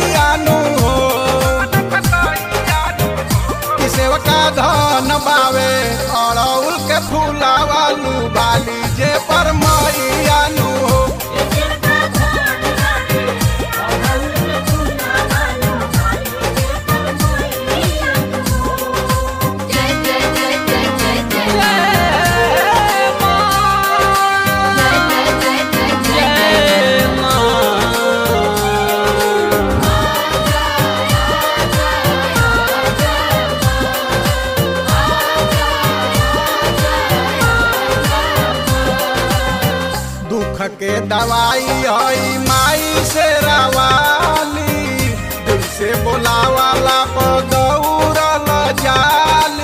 कतैयानु हो कि सेवका धन बावे अड़ौल के फूलावालू बाली जे पर मैयानु हो जय जय जय जय जय जय जय जय जय जय दुख के दवाई आई माई से रवाली दिल से बोलावाला पगौरल जाली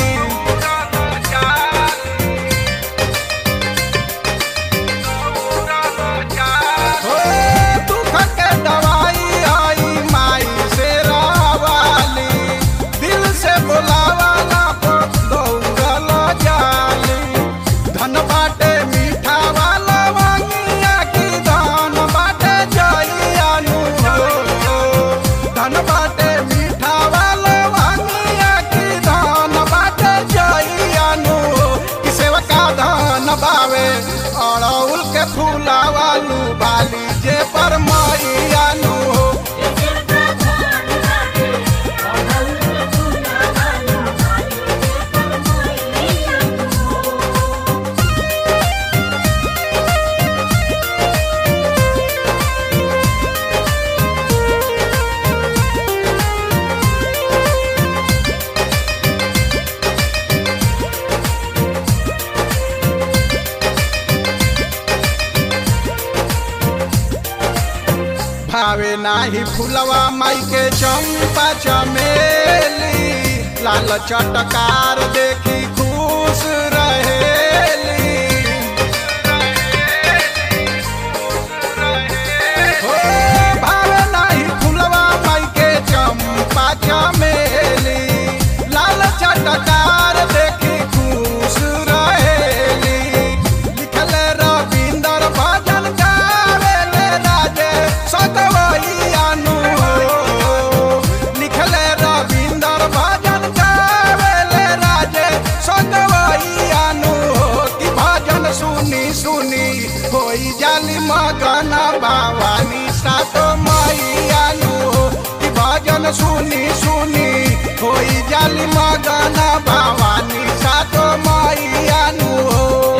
हो, दुख के दवाई आई माई से रवाली दिल से बोलावाला पगौरल जाली धन बाटे मीठा वाला वांगिया की धन बाटे जइयानु हो धन बाटे मीठा वाला वांगिया की धन बाटे जइयानु हो कि सेवका धन बावे अड़ौल के फूला वालू बाली जे पर मैयानु हो भावे नाही फुलवा माई के चंपा चमेली लाल चटकार देखी खुश रहेली हो, भावे नाही फुलवा माई के चंपा चमेली लाल चटकार देखी खुश रहेली लिखले रविंदर भजन गावेले राजे सतवैयानु हो लिखले रविंदर भजन गावेले राजे सतवैयानु हो कि भजन सुनी सुनी होई जाली मगन भवानी सातो मैयानु हो कि भजन सुनी सुनी होई जाली मगन भवानी सातो मैयानु हो